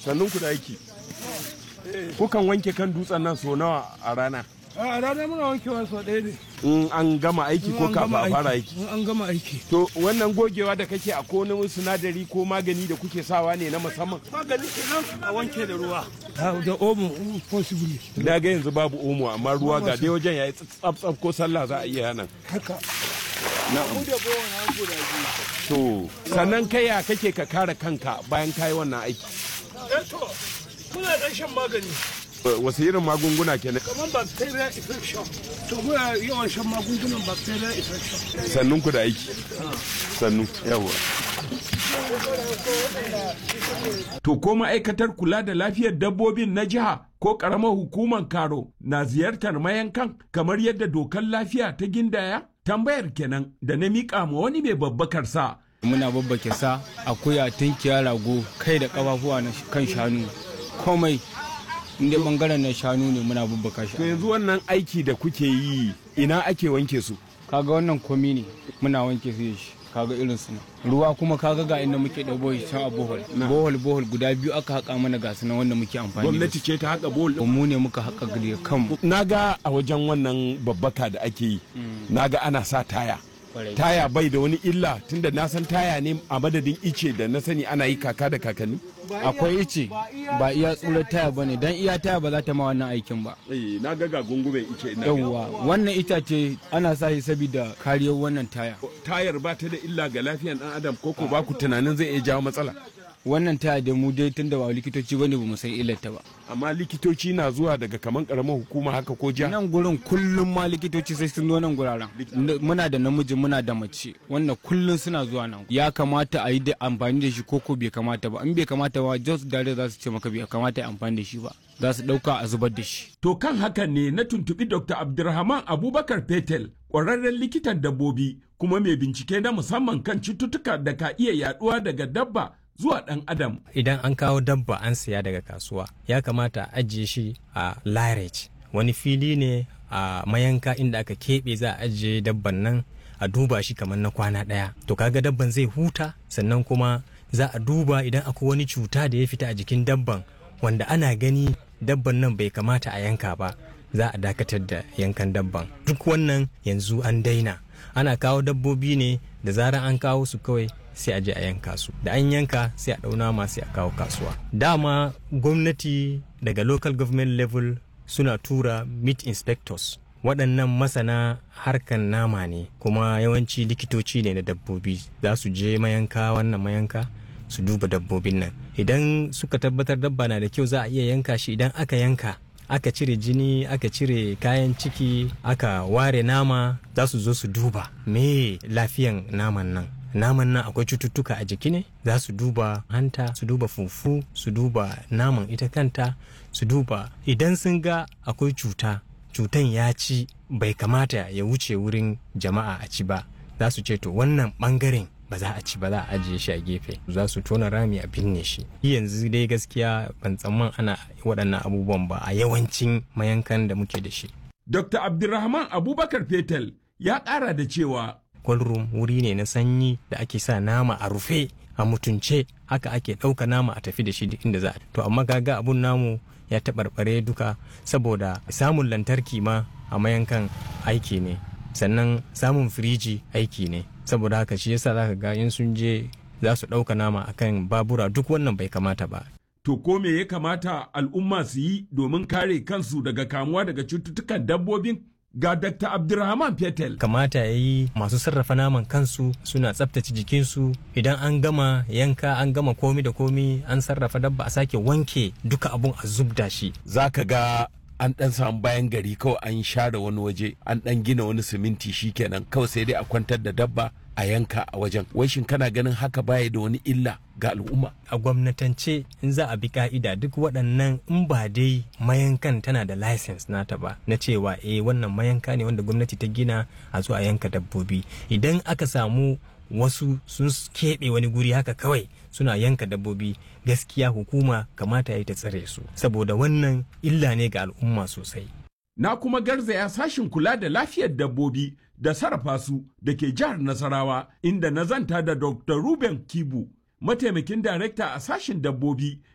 sannun ku da aiki kukan wanke kan dutsen nan so nawa a rana a rana muna wankewa sau ɗaya ne in an gama aiki ko In an kafin gama a fara aiki in an gama aiki to wannan gogewa da kake a ko wani sinadari ko magani da kuke sawa ne na musamman magani kenan a wanke da ruwa da omo possibly da ga yanzu babu omo amma ruwa ga dai wajen yayi tsaf tsaf ko sallah za a iya nan haka to sannan kai ya kake ka kare kanka bayan kayi wannan aiki eh to muna dan shan magani wasu irin magunguna kenan kamar bacteria infection to muna yawan shan magungunan bacteria infection sannun ku da aiki sannu yawa To ko ma'aikatar kula da lafiyar dabbobin na jiha ko ƙaramar hukumar karo na ziyartar mayankan kamar yadda dokar lafiya ta gindaya? Tambayar kenan da na miƙa ma wani mai babbakar sa. muna babbake sa akuya tunkiya rago kai da kafafuwa na kan shanu komai inda bangaren na shanu ne muna babbaka To shi yanzu wannan aiki da kuke yi ina ake wanke su? kaga wannan komi ne muna wanke su da shi kaga irin su nan. ruwa kuma kaga ga inda muke ɗabo shi can a bohol bohol bohol guda biyu aka haƙa mana ga su nan wanda muke amfani da Gwamnati ce ta haƙa bol su mu ne muka haƙa da kanmu Na ga a wajen wannan babbaka da ake yi, na ga ana sa taya. Taya bai da wani illa tunda na san taya ne a madadin ice da na sani ana yi kaka da kakanni. akwai ice ba iya tsurar taya ba ne don iya taya ba za ta ma wannan aikin ba Eh, na ga ga gungumen ice ina yawwa wannan itace ana sa shi saboda kariyar wannan taya tayar ba ta da illa ga lafiyar dan adam ko ko ba ku tunanin zai iya jawo matsala wannan taya da mu dai tunda ba likitoci bane ba mu san illarta ba amma likitoci na zuwa daga kaman karamar hukuma haka ko jiha nan gurin kullum ma likitoci sai sun zo nan guraren N- muna da namiji muna da mace wannan kullum suna zuwa nan ya kamata a yi da amfani da shi ko ko bai kamata ba in bai kamata ba just dare za su ce maka bai kamata a yi amfani da shi ba za su dauka a zubar da shi to kan hakan ne na tuntubi dr abdulrahman abubakar fetel ƙwararren likitan dabbobi kuma mai bincike na musamman kan cututtuka da ka iya yaduwa daga dabba zuwa ɗan adam idan an kawo dabba an siya daga kasuwa ya kamata a ajiye shi a larage wani fili ne a mayanka inda aka keɓe za a ajiye dabban nan a duba shi kamar na kwana ɗaya to kaga dabban zai huta sannan kuma za a duba idan akwai wani cuta da ya fita a jikin dabban wanda ana gani dabban nan bai kamata a yanka ba za a dakatar da yankan dabban duk wannan yanzu an daina ana kawo dabbobi ne da zarar an kawo su kawai sai a je a yanka su da an yanka sai a ɗauna ma sai a kawo kasuwa dama gwamnati daga local government level suna tura meat inspectors waɗannan masana harkan nama ne kuma yawanci likitoci ne na dabbobi za su je mayanka wannan mayanka su duba dabbobin nan idan suka tabbatar dabba na da kyau za a iya yanka shi idan aka yanka aka cire jini aka cire kayan ciki aka ware nama za su zo su duba me lafiyan naman nan naman nan akwai cututtuka a jiki ne za su duba hanta su duba fufu su duba naman ita kanta su duba idan sun ga akwai cuta cutan ya ci bai kamata ya wuce wurin jama'a a ci ba za su ce to wannan bangaren ba za a ci ba za a ajiye shi a gefe za su tona rami a binne shi yanzu dai gaskiya ban tsamman ana waɗannan abubuwan ba a yawancin mayankan da muke da shi dr abdulrahman abubakar fetel ya ƙara da cewa room wuri ne na sanyi da ake sa nama a rufe a mutunce haka ake ɗauka nama a tafi da shi duk inda za a to amma kaga abun namu ya taɓarɓare duka saboda samun lantarki ma a mayankan aiki ne sannan samun firiji aiki ne saboda haka shi yasa zaka ga in sun je za su ɗauka nama akan babura duk wannan bai kamata ba to ko me ya kamata al'umma su yi domin kare kansu daga kamuwa daga cututtukan dabbobin ga Dr. Abdulrahman Fetel. kamata ya yi masu sarrafa naman kansu suna tsaftace jikinsu idan an gama yanka an gama komi da komi an sarrafa dabba a sake wanke duka abun a zubda shi Za ka ga an ɗan samu bayan gari kawai an share wani waje an ɗan gina wani siminti shikenan kawai sai dai a kwantar da dabba a yanka a wajen. Wai shin kana ganin haka baya da wani illa ga al'umma? a gwamnatance in za a bi ka'ida duk waɗannan in ba dai mayankan tana da license nata ba na cewa eh wannan mayanka ne wanda gwamnati ta gina a zo a yanka dabbobi idan aka samu wasu sun keɓe wani guri haka kawai suna yanka dabbobi gaskiya hukuma kamata ya yi ta tsare su saboda wannan illa ne ga al'umma sosai Na kuma garzaya sashin kula da lafiyar dabbobi da sarrafa su da ke jihar Nasarawa inda na zanta da Dr. Ruben Kibu, mataimakin darekta a sashin dabbobi